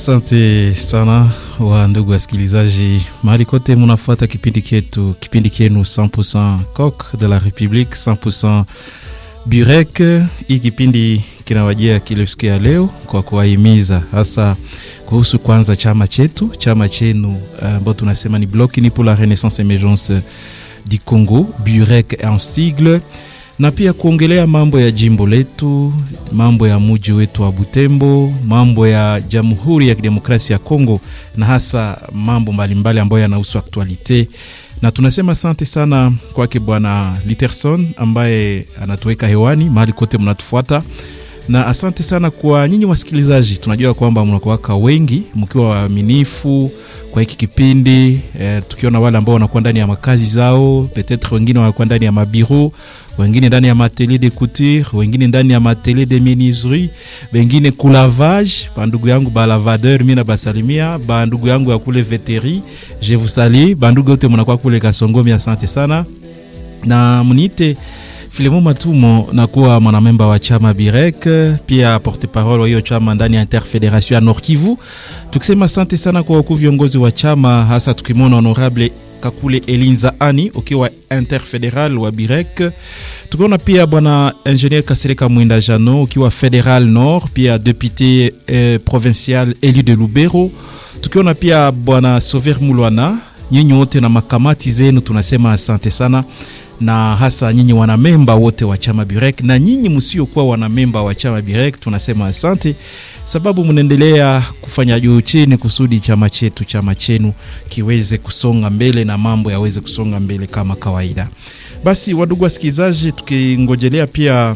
Asante sana wa ndugu wasikilizaji, mahali kote munafuata kipindi chetu, kipindi chenu 100% Coq de la Republique 100% Burek. Hii kipindi kinawajia kile siku ya leo kwa kuwahimiza hasa kuhusu kwanza chama chetu, chama chenu ambao uh, tunasema ni Bloc Uni pour la Renaissance Emergence du Congo, Burek en sigle na pia kuongelea mambo ya jimbo letu, mambo ya muji wetu wa Butembo, mambo ya Jamhuri ya Kidemokrasia ya Kongo na hasa mambo mbalimbali ambayo yanahusu aktualite. Na tunasema asante sana kwake Bwana Literson ambaye anatuweka hewani mahali kote mnatufuata, na asante sana kwa nyinyi wasikilizaji. Tunajua kwamba mnakuwaka wengi mkiwa waaminifu kwa hiki kipindi eh, tukiona wale ambao wanakuwa ndani ya makazi zao, petetre wengine wanakuwa ndani ya mabiro wengine ndani ya matelier de couture, wengine ndani ya matelier de menuiserie, wengine kulavage. Bandugu yangu balavadeur, mimi na basalimia bandugu yangu ya kule veteri, je vous salue. Bandugu wote mnakuwa kule Kasongomi, asante sana na mniite Filemo Matumo, nakuwa mwanamemba wa chama Birek, pia porte parole wa hiyo chama ndani ya Interfederation ya Nord Kivu. Tukisema asante sana kwa wakuu viongozi wa chama, hasa tukimwona honorable Kakule Elinza Ani ukiwa interfederal wa Birek. Tukiona pia bwana ingenier Kasereka Mwinda Jano ukiwa federal nord, pia député eh, provincial élu de Lubero. Tukiona pia bwana Sover Mulwana, nyinyi wote na makamati zenu tunasema asante sana na hasa nyinyi wanamemba wote wa chama Birek na nyinyi msiokuwa wanamemba wa chama Birek tunasema asante, sababu mnaendelea kufanya juu chini kusudi chama chetu chama chenu kiweze kusonga mbele na mambo yaweze kusonga mbele kama kawaida. Basi wadugu wasikilizaji, tukingojelea pia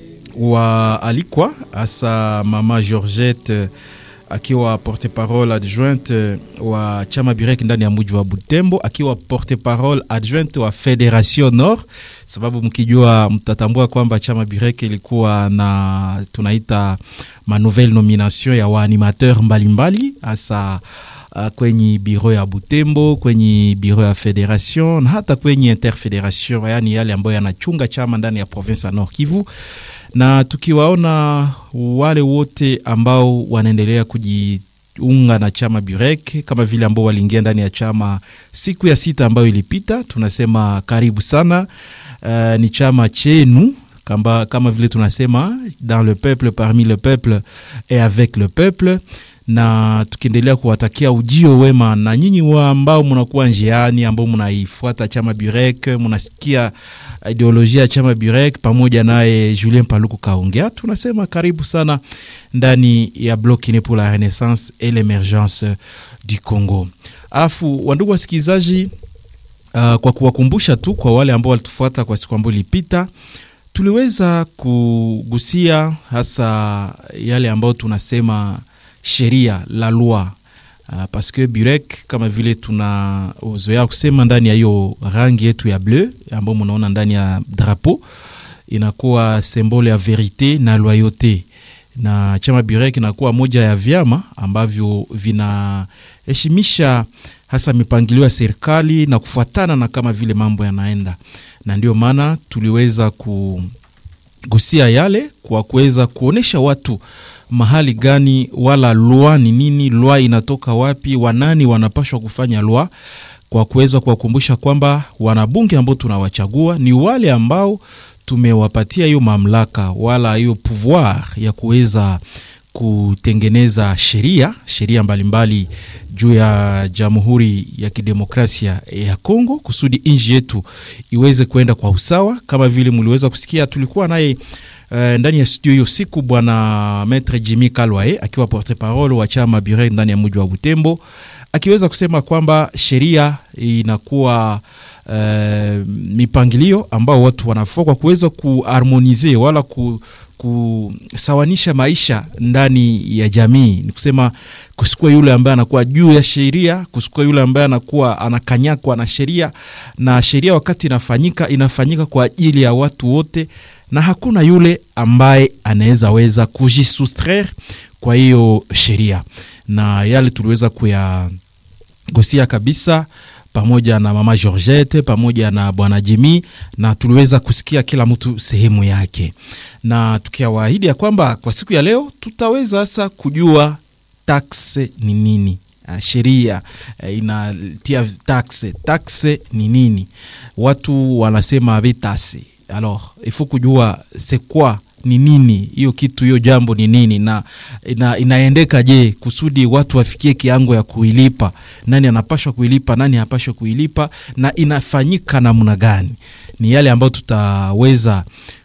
waalikwa hasa mama Georgette akiwa porte parole adjointe wa chama Birek ndani ya mji wa Butembo, akiwa porte parole adjointe wa Federation Nord, sababu mkijua, mtatambua kwamba chama Birek ilikuwa na tunaita ma nouvelle nomination ya waanimateur mbalimbali hasa uh, kwenye biro ya Butembo, kwenye biro ya Federation na hata kwenye interfederation, yani yale ambayo yanachunga chama ndani ya province ya Nord Kivu na tukiwaona wale wote ambao wanaendelea kujiunga na chama Burek kama vile ambao waliingia ndani ya chama siku ya sita ambayo ilipita, tunasema karibu sana. Uh, ni chama chenu kama, kama vile tunasema dans le peuple parmi le peuple et avec le peuple na tukiendelea kuwatakia ujio wema na nyinyi wa ambao mnakuwa njiani, ambao mnaifuata chama Burek, mnasikia ideolojia ya chama Burek pamoja naye Julien Paluku kaongea, tunasema karibu sana ndani ya Bloc Uni pour la Renaissance et l'Emergence du Congo. Alafu wandugu wasikilizaji, uh, kwa kuwakumbusha tu kwa wale ambao walitufuata kwa siku ambayo ilipita, tuliweza kugusia hasa yale ambayo tunasema sheria la loi uh, parce que Burek kama vile tuna uzoea kusema ndani ya hiyo rangi yetu ya bleu ambayo mnaona ndani ya drapeau inakuwa symbole ya verite na loyauté, na chama Burek inakuwa moja ya vyama ambavyo vinaheshimisha hasa mipangilio ya serikali na kufuatana na kama vile mambo yanaenda, na ndio maana tuliweza kugusia yale kwa kuweza kuonesha watu mahali gani wala lwa ni nini, lwa inatoka wapi, wanani wanapashwa kufanya lwa, kwa kuweza kuwakumbusha kwamba wanabunge ambao tunawachagua ni wale ambao tumewapatia hiyo mamlaka wala hiyo pouvoir ya kuweza kutengeneza sheria sheria mbalimbali juu ya Jamhuri ya Kidemokrasia ya Kongo kusudi nchi yetu iweze kwenda kwa usawa. Kama vile mliweza kusikia, tulikuwa naye Uh, ndani ya studio hiyo siku bwana Maitre Jimmy Kalwae akiwa porte parole wa chama Burek ndani ya mji wa Butembo akiweza kusema kwamba sheria inakuwa uh, mipangilio ambao watu wanafaa kwa kuweza kuharmonize wala ku, kusawanisha maisha ndani ya jamii. Ni kusema kusikua yule ambaye anakuwa juu ya sheria, kusikua yule ambaye anakuwa anakanyakwa na sheria, na sheria wakati inafanyika inafanyika kwa ajili ya watu wote na hakuna yule ambaye anaweza weza kujisustraire kwa hiyo sheria, na yale tuliweza kuyagusia kabisa pamoja na mama Georgette pamoja na bwana Jimmy, na tuliweza kusikia kila mtu sehemu yake, na tukiwaahidi ya kwamba kwa siku ya leo tutaweza sasa kujua taxe ni nini uh, sheria uh, inatia taxe taxe ni nini watu wanasema betase alors il faut kujua c'est quoi ni nini hiyo kitu hiyo jambo ni nini na ina, inaendeka je kusudi watu wafikie kiango ya kuilipa nani anapashwa kuilipa nani hapashwa kuilipa na inafanyika namna gani ni yale ambayo tutaweza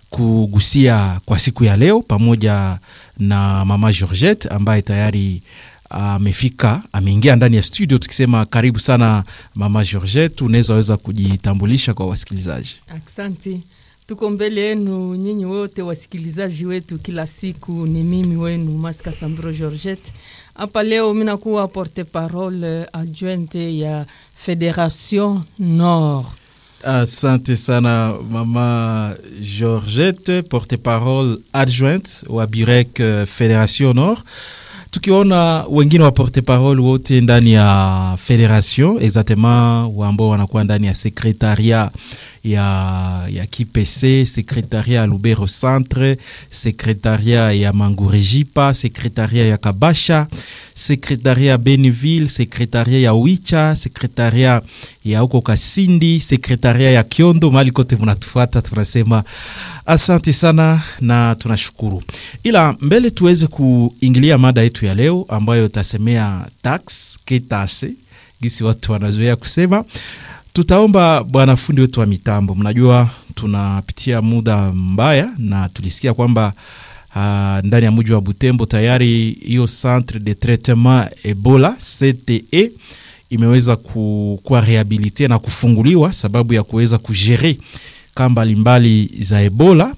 kugusia kwa siku ya leo pamoja na mama Georgette ambaye tayari amefika uh, ameingia ndani ya studio tukisema karibu sana mama Georgette unaweza weza kujitambulisha kwa wasikilizaji Aksanti, tuko mbele yenu nyinyi wote wasikilizaji wetu kila siku. Ni mimi wenu Maska Sambro Georgette hapa leo, minakuwa porte parole adjointe ya Federation Nord. Asante sana mama Georgette, porte-parole adjointe wa Burek uh, Federation Nord. Tukiona wengine wa porte-parole wote ndani ya federation exactement ambao wanakuwa ndani ya sekretaria ya, ya KPC, sekretaria ya Lubero Centre, sekretaria ya Mangurejipa, sekretaria ya Kabasha, sekretaria ya Beniville, sekretaria ya Wicha, sekretaria ya huko Kasindi, sekretaria ya Kiondo, mali kote mnatufuata, tunasema asante sana na tunashukuru. Ila mbele tuweze kuingilia mada yetu ya leo ambayo tasemea tax ketase, gisi watu wanazoea kusema tutaomba bwana fundi wetu wa mitambo. Mnajua tunapitia muda mbaya, na tulisikia kwamba uh, ndani ya mji wa Butembo tayari hiyo centre de traitement Ebola CTE imeweza kuwa rehabilite na kufunguliwa sababu ya kuweza kujere kaa mbalimbali za Ebola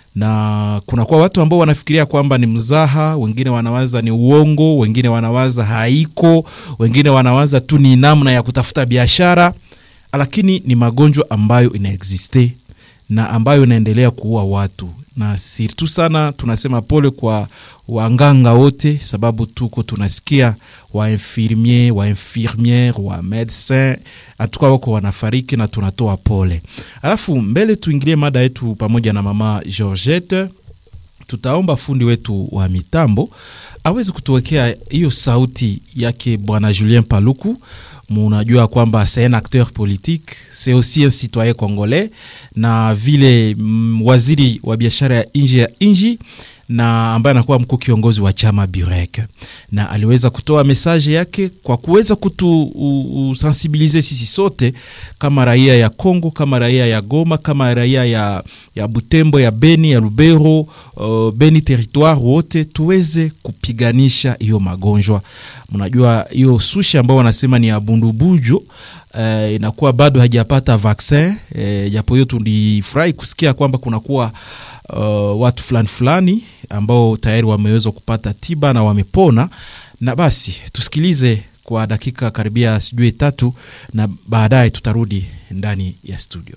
na kunakuwa watu ambao wanafikiria kwamba ni mzaha, wengine wanawaza ni uongo, wengine wanawaza haiko, wengine wanawaza tu ni namna ya kutafuta biashara lakini ni magonjwa ambayo inaexiste na ambayo inaendelea kuua watu, na sirtu sana tunasema pole kwa wanganga wote, sababu tuko tunasikia wainfirmier wainfirmiere wa medecin atuka wako wanafariki na tunatoa pole. Alafu mbele tuingilie mada yetu pamoja na mama Georgette, tutaomba fundi wetu wa mitambo awezi kutuwekea hiyo sauti yake bwana Julien Paluku munajua kwamba c'est un acteur politique c'est aussi un citoyen congolais na vile mm, waziri wa biashara ya nje ya nji na ambaye anakuwa mkuu kiongozi wa chama Burek, na aliweza kutoa mesaje yake kwa kuweza kutusensibilize sisi sote kama raia ya Kongo, kama raia ya Goma, kama raia ya, ya Butembo, ya Beni, ya Lubero, uh, Beni territoire wote tuweze kupiganisha hiyo magonjwa. Mnajua hiyo sushi ambao wanasema ni ya bundubujo Uh, inakuwa bado hajapata vaccin japo uh, hiyo tulifurahi kusikia kwamba kunakuwa uh, watu fulani fulani ambao tayari wameweza kupata tiba na wamepona. Na basi tusikilize kwa dakika karibia sijui tatu, na baadaye tutarudi ndani ya studio.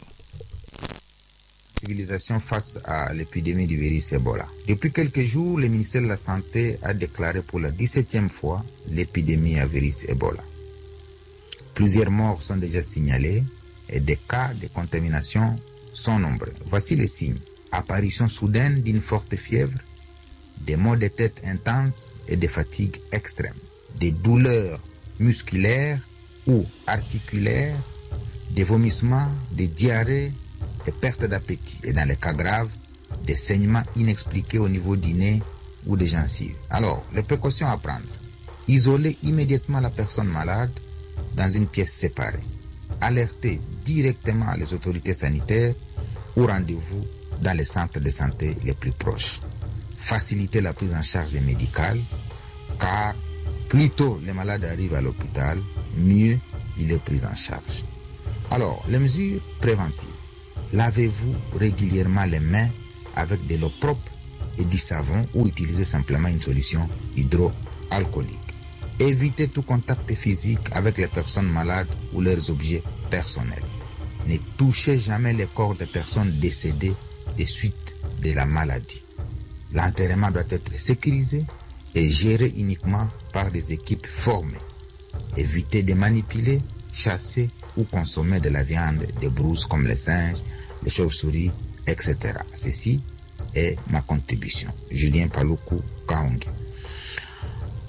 Civilisation face à l'épidémie du virus Ebola. Depuis quelques jours, le ministère de la Santé a déclaré pour la 17e fois l'épidémie à virus Ebola. Plusieurs morts sont déjà signalés et des cas de contamination sont nombreux. Voici les signes. Apparition soudaine d'une forte fièvre, des maux de tête intenses et des fatigues extrêmes, des douleurs musculaires ou articulaires, des vomissements, des diarrhées, des pertes d'appétit et dans les cas graves, des saignements inexpliqués au niveau du nez ou des gencives. Alors, les précautions à prendre. Isoler immédiatement la personne malade dans une pièce séparée. Alerter directement les autorités sanitaires ou rendez-vous dans les centres de santé les plus proches. Faciliter la prise en charge médicale car plus tôt les malades arrivent à l'hôpital, mieux il est pris en charge. Alors, les mesures préventives. Lavez-vous régulièrement les mains avec de l'eau propre et du savon ou utilisez simplement une solution hydroalcoolique. Évitez tout contact physique avec les personnes malades ou leurs objets personnels. Ne touchez jamais les corps des personnes décédées des suites de la maladie. L'enterrement doit être sécurisé et géré uniquement par des équipes formées. Évitez de manipuler, chasser ou consommer de la viande des brouses comme les singes, les chauves-souris, etc. Ceci est ma contribution. Julien Paluku Kaongi.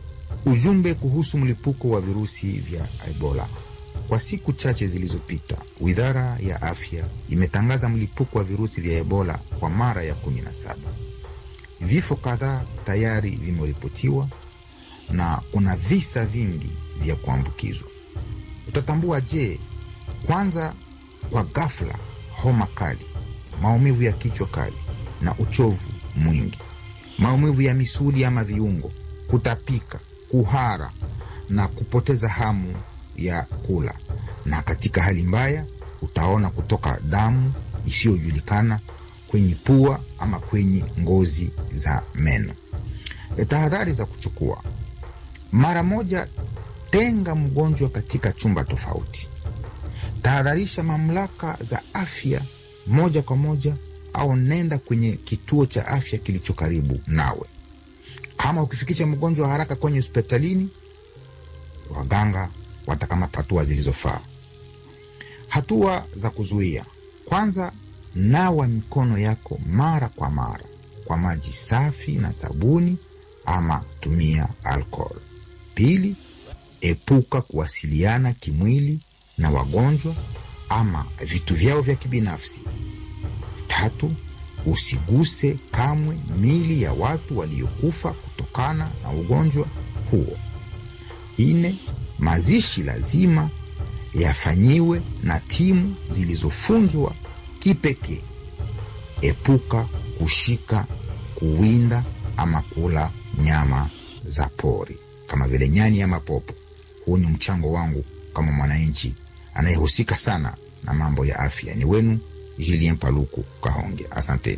Ujumbe kuhusu mlipuko wa virusi vya Ebola. Kwa siku chache zilizopita, Wizara ya Afya imetangaza mlipuko wa virusi vya Ebola kwa mara ya 17. Vifo kadhaa tayari vimeripotiwa na kuna visa vingi vya kuambukizwa. Utatambua je? Kwanza, kwa ghafla, homa kali, maumivu ya kichwa kali na uchovu mwingi, maumivu ya misuli ama viungo, kutapika, kuhara na kupoteza hamu ya kula, na katika hali mbaya utaona kutoka damu isiyojulikana kwenye pua ama kwenye ngozi za meno. E, tahadhari za kuchukua: mara moja, tenga mgonjwa katika chumba tofauti. Tahadharisha mamlaka za afya moja kwa moja, au nenda kwenye kituo cha afya kilicho karibu nawe. Kama ukifikisha mgonjwa haraka kwenye hospitalini, waganga watakamata hatua zilizofaa. Hatua za kuzuia: kwanza, nawa mikono yako mara kwa mara kwa maji safi na sabuni, ama tumia alcohol. Pili, epuka kuwasiliana kimwili na wagonjwa ama vitu vyao vya kibinafsi. Tatu, usiguse kamwe mili ya watu waliokufa kutokana na ugonjwa huo. Nne, mazishi lazima yafanyiwe na timu zilizofunzwa kipekee. Epuka kushika, kuwinda ama kula nyama za pori kama vile nyani ama popo. Huu ni mchango wangu kama mwananchi anayehusika sana na mambo ya afya. Ni wenu Julien Paluku Kahonge, asanteni.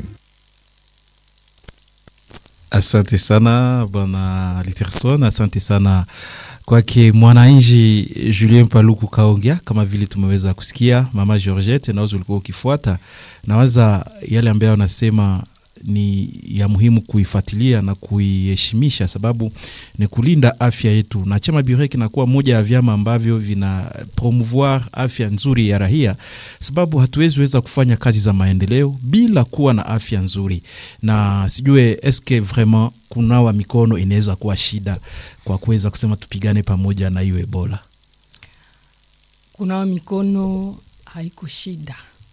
Asante sana bwana Literson, asante sana kwake mwananchi Julien Paluku Kaongea. Kama vile tumeweza kusikia mama Georgette, nawezo ulikuwa ukifuata, nawaza yale ambayo anasema ni ya muhimu kuifuatilia na kuiheshimisha, sababu ni kulinda afya yetu, na chama Burek kinakuwa moja ya vyama ambavyo vina promouvoir afya nzuri ya raia, sababu hatuwezi weza kufanya kazi za maendeleo bila kuwa na afya nzuri. Na sijue eske vraiment kunawa mikono inaweza kuwa shida kwa kuweza kusema tupigane pamoja na hiyo Ebola. Kunawa mikono haiko shida,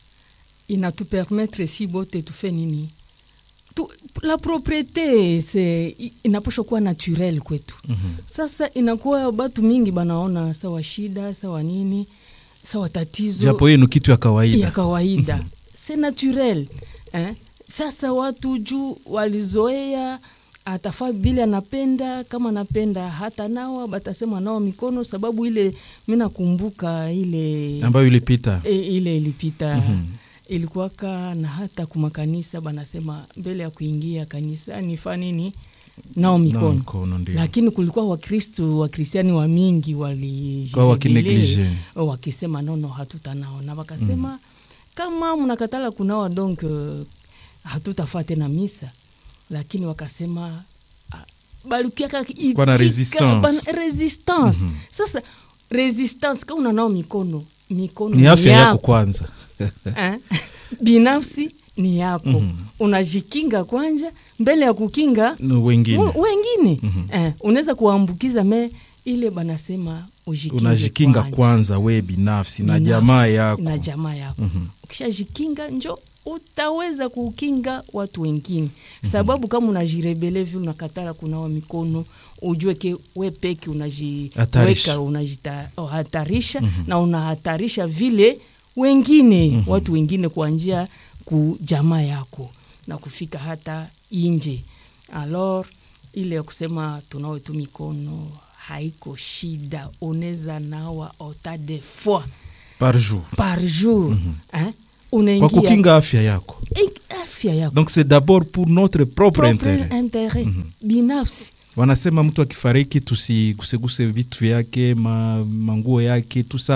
inatupermetre si bote tufe nini tu, la propriete se inaposha kuwa naturel kwetu. mm -hmm. Sasa inakuwa batu mingi banaona sawa shida sawa nini sawa tatizo, japo hiyo ni kitu ya kawaida ya kawaida se naturel eh? Sasa watu juu walizoea atafaa vile anapenda, kama anapenda hata nawa batasema nao mikono, sababu ile mi nakumbuka ile ambayo ilipita e, ile ilipita mm -hmm ilikuwaka na hata kumakanisa banasema mbele ya kuingia kanisani fa nini nao mikono, mikono lakini kulikuwa Wakristu Wakristiani wa mingi walijibile wakisema nono hatutanao na wakasema mm. kama mnakatala kunawa donc uh, hatutafaa tena misa, lakini wakasema uh, balukiaka resistance, resistance. Mm -hmm. Sasa resistance kama unanao mikono mikono ni afya yako kwanza eh, binafsi ni yako mm -hmm. Unajikinga kwanja mbele ya kukinga wengine, wengine. Mm -hmm. Eh, unaweza kuambukiza me ile banasema unajikinga kwanja, kwanza we binafsi na jamaa yako na jamaa yako mm -hmm. Ukishajikinga njo utaweza kukinga watu wengine mm -hmm. Sababu kama unajirebele vi unakatala kunawa mikono ujue ke we peke unajiweka unajihatarisha mm -hmm. na unahatarisha vile wengine mm -hmm. watu wengine kwa njia ku jamaa yako na kufika hata inje. Alors ile ya kusema tunawe tu mikono haiko shida, unaweza nawa ota de fois par jour par jour mm -hmm. eh? Unaingia kwa kukinga afya yako afya yako, donc c'est d'abord pour notre propre, propre intérêt, intérêt. Mm -hmm. binafsi wanasema mtu akifariki tusiguseguse vitu vyake ma, manguo yake tusa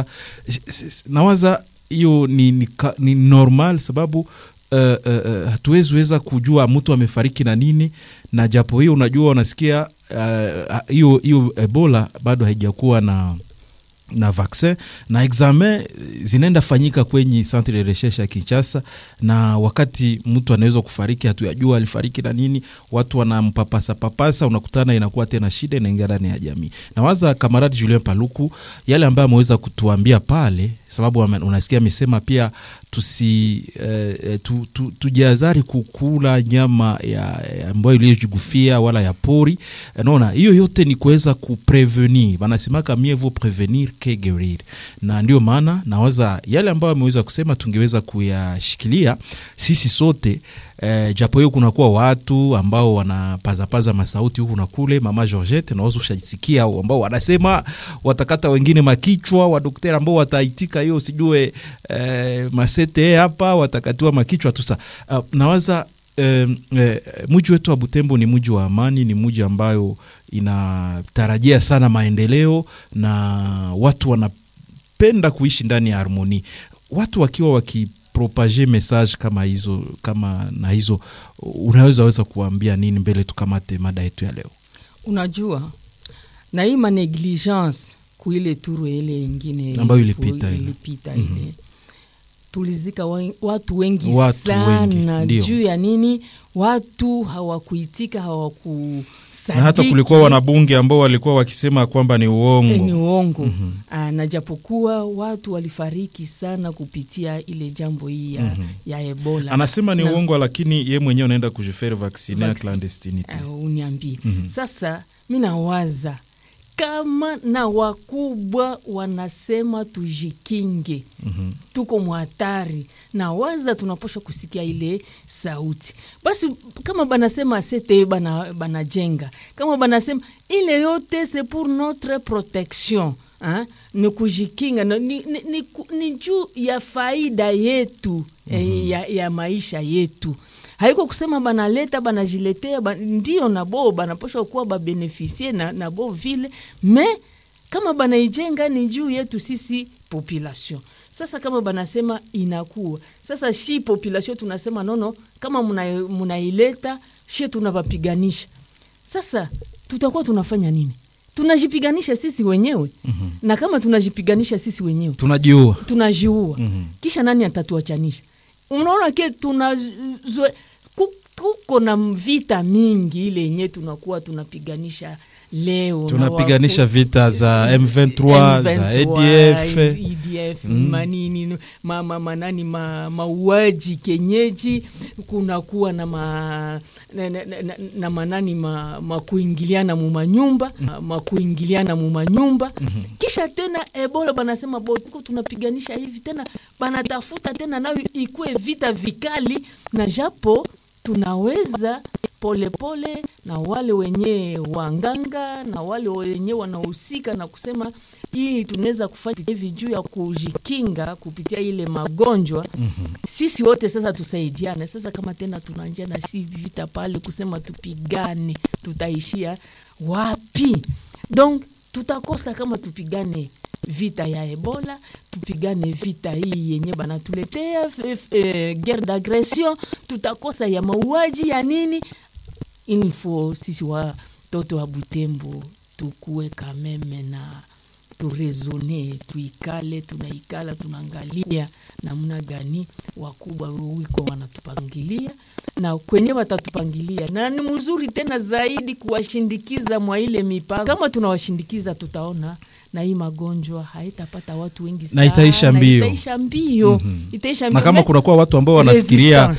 nawaza hiyo ni, ni, ni normal sababu uh, uh, hatuwezi weza kujua mtu amefariki na nini, na japo hiyo unajua unasikia hiyo uh, hiyo Ebola bado haijakuwa na na vaccin na examen zinaenda fanyika kwenye centre de recherche ya Kinshasa, na wakati mtu anaweza kufariki, hatuyajua alifariki na nini, watu wanampapasa papasa, unakutana inakuwa tena shida, inaingia ndani ya jamii. Na waza kamaradi Julien Paluku yale ambayo ameweza kutuambia pale, sababu unasikia amesema pia tusi eh, tu, tu, tujiazari kukula nyama ya ambayo iliyojigufia wala ya pori. Naona hiyo yote ni kuweza kuprevenir, wanasemaka mieux vaut prevenir que guerir, na ndio maana nawaza yale ambayo ameweza kusema tungeweza kuyashikilia sisi sote. Eh, japo hiyo kunakuwa watu ambao wanapazapaza masauti huku na kule. Mama Georgette, naweza ushasikia ambao wanasema watakata wengine makichwa, wadokteri ambao wataitika hiyo sijue eh, masete hapa watakatiwa makichwa tusa. Uh, nawaza eh, eh, mji wetu wa Butembo ni mji wa amani, ni mji ambayo inatarajia sana maendeleo na watu wanapenda kuishi ndani ya harmoni, watu wakiwa waki propage message kama hizo kama na hizo, unaweza weza kuambia nini mbele tukamate mada yetu ya leo? Unajua, na hii manegligence kuile turu ile ingine ambayo ilipita ile ilipita ile mm -hmm. tulizika wa, watu wengi watu sana wengi, juu ya nini? Watu hawakuitika hawaku na hata kulikuwa wanabunge ambao walikuwa wakisema kwamba ni uongo, e, ni uongo mm -hmm. na japokuwa watu walifariki sana kupitia ile jambo hii ya, mm -hmm. ya Ebola. Anasema ni na, uongo, lakini ye mwenyewe anaenda kujifere vaksine ya clandestinite. Uh, uniambie mm -hmm. Sasa mi nawaza kama na wakubwa wanasema tujikinge, mm -hmm. tuko mhatari na waza tunaposha kusikia ile sauti basi, kama banasema sete bana banajenga, kama banasema ile yote c'est pour notre protection ha? ni kujikinga ni, ni, ni, ni juu ya faida yetu mm -hmm. ya, ya maisha yetu haiko kusema banaleta banajiletea ba, ndio nabo banaposha kuwa babenefisie na nabo vile me kama banaijenga ni juu yetu sisi population. Sasa kama banasema inakuwa sasa, shi population tunasema nono, kama munaileta muna she tunawapiganisha. Sasa tutakuwa tunafanya nini? Tunajipiganisha sisi wenyewe mm -hmm. na kama tunajipiganisha sisi wenyewe tunajiua, tunajiua mm -hmm. kisha nani atatuachanisha? Unaona ke tunazwe kuko na vita mingi ile yenye tunakuwa tunapiganisha leo, tunapiganisha vita za M23, za ADF, EDF mm. manini ma, ma, manani ma, mauaji kenyeji, kunakuwa na ma, na, na, na, na manani ma, makuingiliana mumanyumba mm. makuingiliana mumanyumba mm -hmm. Kisha tena Ebola banasema bo tuko tunapiganisha hivi tena, banatafuta tena nayo ikuwe vita vikali, na japo tunaweza polepole pole, na wale wenye wanganga na wale wenye wanahusika na kusema hii tunaweza kufanya hivi juu ya kujikinga kupitia ile magonjwa mm -hmm. Sisi wote sasa tusaidiane. Sasa kama tena tunanja na si vita pale kusema tupigane, tutaishia wapi? Donc tutakosa kama tupigane vita ya Ebola, tupigane vita hii yenye banatuletea e, guerre d'agression, tutakosa ya mauaji ya nini. Il faut sisi watoto wa Butembo tukuwe kameme na turesone, tuikale, tunaikala tunaangalia namna gani wakubwa wiko wanatupangilia na kwenye watatupangilia, na ni mzuri tena zaidi kuwashindikiza mwa ile mipango. Kama tunawashindikiza tutaona na hii magonjwa haitapata watu wengi sana, na itaisha mbio, itaisha mbio, mm -hmm. itaisha mbio. Na kama kunakuwa watu ambao wanafikiria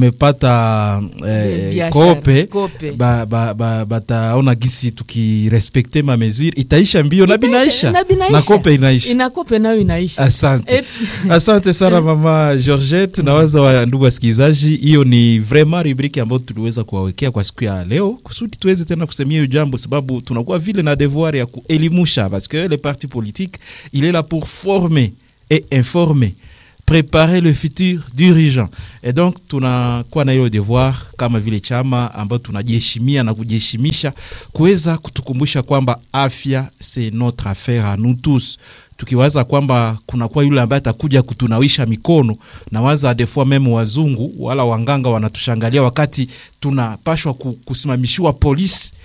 wamepata eh, kope, kope. Ba, ba, ba, bataona gisi tukirespekte ma mesure itaisha mbio na binaisha na, na kope inaisha ina kope nayo inaisha. Asante, asante sana mama Georgette. Nawaza wa ndugu wasikilizaji, hiyo ni vraiment rubriki ambayo tuliweza kuwawekea kwa siku ya leo kusudi tuweze tena kusemia hiyo jambo, sababu tunakuwa vile na devoir ya kuelimusha parce que les partis politiques il est là pour former et informer préparer le futur dirigeant et donc tunakuwa na hilo devoir kama vile chama ambayo tunajiheshimia na kujiheshimisha kuweza kutukumbusha kwamba afya c'est notre affaire à nous tous tukiwaza kwamba kunakuwa yule ambaye atakuja kutunawisha mikono na waza des fois meme wazungu wala wanganga wanatushangalia wakati tunapashwa kusimamishiwa polisi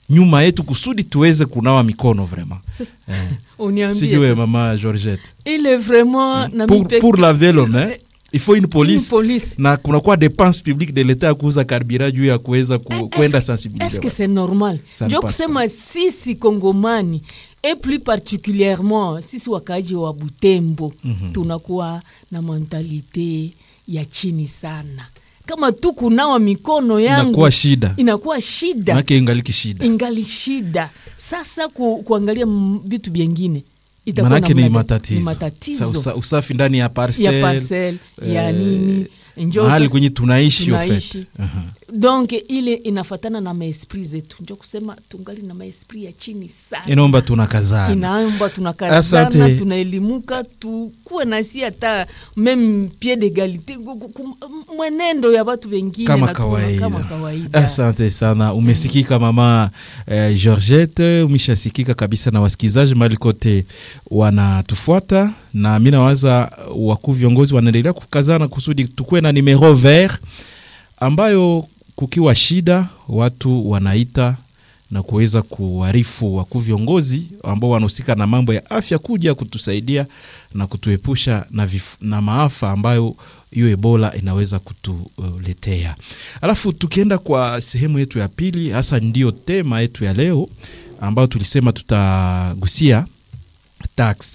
nyuma yetu kusudi tuweze kunawa mikono vraiment eh. uniambie sijue sasa. mama georgette il est vraiment na pour, mipe- pour laver les mains il faut une Une police police. na kunakuwa dépense publique de l'état ya kuuza karibira juu ya kuweza ku, kwenda Est-ce sensibiliser que c'est normal Ça ne njo passe kusema sisi kongomani et plus particulièrement sisi wakaaji wa butembo tunakuwa na mentalite ya chini sana kama tu kunawa mikono yangu inakuwa shida inakuwa shida manake ingaliki shida ingali shida sasa ku, kuangalia m- vitu vyengine itakuwa manake namna ni gani? matatizo, Ni matatizo Sa- usa- usafi ndani ya parcel, ya parcel ya eh, nini njo mahali sa- kwenye tunaishi tunaishi. ofet Aha. donc ile inafatana na maesprit zetu njo kusema tungali na maesprit ya chini sana inaomba tunakazana inaomba tunakazana Asante. tunaelimuka tukuwe nasi hata meme pied d'egalite gu- gu- gu- mwenendo ya watu wengine kama na tuona kawaida. kama kawaida asante sana umesikika mama eh, georgette umeshasikika kabisa na wasikilizaji mali kote wanatufuata na mi nawaza wakuu viongozi wanaendelea kukazana kusudi tukuwe na numero vert ambayo kukiwa shida watu wanaita na kuweza kuarifu wakuu viongozi ambao wanahusika na mambo ya afya kuja kutusaidia na kutuepusha na, vif, na maafa ambayo hiyo ebola inaweza kutuletea. Alafu tukienda kwa sehemu yetu ya pili, hasa ndiyo tema yetu ya leo ambayo tulisema tutagusia tax.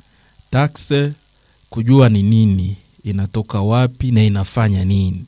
Tax kujua ni nini, inatoka wapi na inafanya nini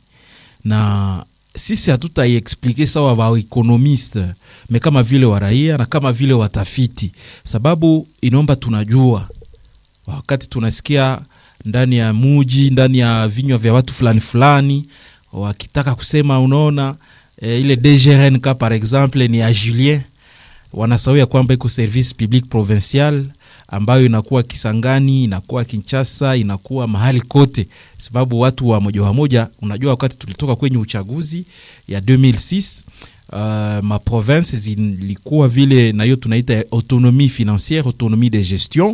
na sisi hatutaiexplike sawa waekonomiste me kama vile waraia na kama vile watafiti, sababu inaomba tunajua wakati tunasikia ndani ya muji ndani ya vinywa vya watu fulani fulani wakitaka kusema unaona e, ile DGRNK par exemple ni ya Julien, wanasahau kwamba iko service public provincial ambayo inakuwa Kisangani, inakuwa Kinshasa, inakuwa mahali kote, sababu watu wa moja wa moja, unajua wakati tulitoka kwenye uchaguzi ya 2006 uh, ma province zilikuwa vile na hiyo tunaita autonomie financière, autonomie de gestion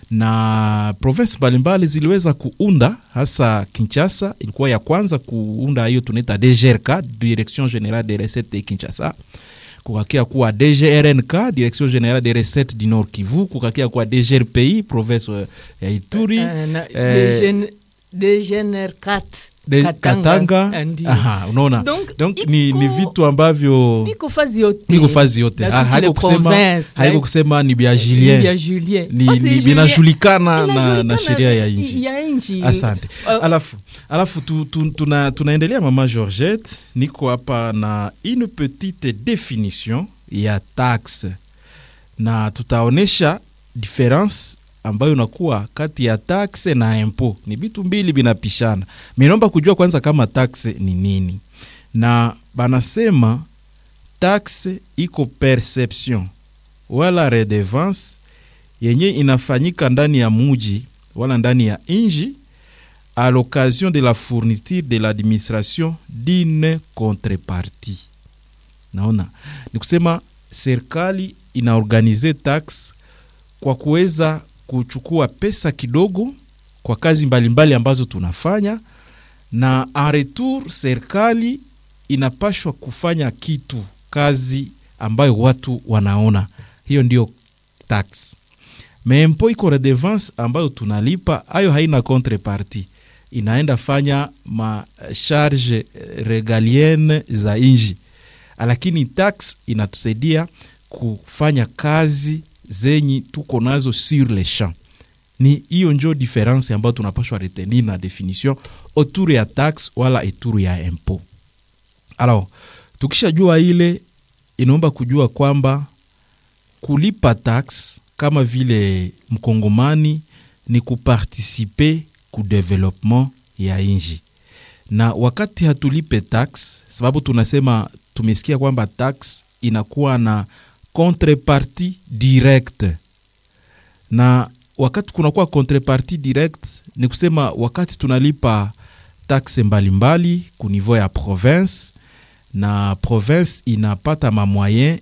na province mbalimbali ziliweza kuunda, hasa Kinshasa ilikuwa ya kwanza kuunda hiyo tunaita DGRK, Direction Générale des Recettes de Kinshasa kukakia kuwa DGRNK Direction Générale des Recettes du Nord Kivu, kukakia kuwa DGRPI province ya Ituri Eh, na- eh, DGN DGNR4 de Katanga, eh, ndio. Aha, unaona Donc, donc ni, iko- ni vitu ambavyo Biko fazi yote niko fazi yote Na Ha- toutes haiko les kusema, provinces, haiko eh. kusema ni bya ya Julien Julien ni, Basi ni Julien- vinajulikana na, inajulikana na sheria ya nchi. ya nchi Asante. Uh, Alafu, alafu tu, tu, tuna, tunaendelea mama Georgette, niko hapa na une petite definition ya taxe na tutaonesha difference ambayo inakuwa kati ya taxe na impo. Ni vitu mbili vinapishana. Minaomba kujua kwanza kama taxe ni nini, na banasema taxe iko perception wala redevance yenye inafanyika ndani ya muji wala ndani ya inji à l'occasion de la fourniture de l'administration d'une contrepartie. Naona ni kusema serikali inaorganize tax kwa kuweza kuchukua pesa kidogo kwa kazi mbalimbali mbali ambazo tunafanya, na en retour serikali inapashwa kufanya kitu, kazi ambayo watu wanaona. Hiyo ndio tax. Mempo iko redevance ambayo tunalipa, hayo haina contrepartie inaenda fanya masharge regalienne za inji, lakini tax inatusaidia kufanya kazi zenye tuko nazo sur le champ. Ni hiyo njo difference ambayo tunapashwa retenir na definition autour ya tax wala autour ya impôt. Alors, tukishajua ile, inaomba kujua kwamba kulipa tax kama vile mkongomani ni kupartisipe ku development ya inji, na wakati hatulipe tax, sababu tunasema tumesikia kwamba tax inakuwa na contrepartie directe, na wakati kunakuwa contrepartie direct ni kusema wakati tunalipa taxe mbalimbali ku niveau ya province na province inapata mamoyen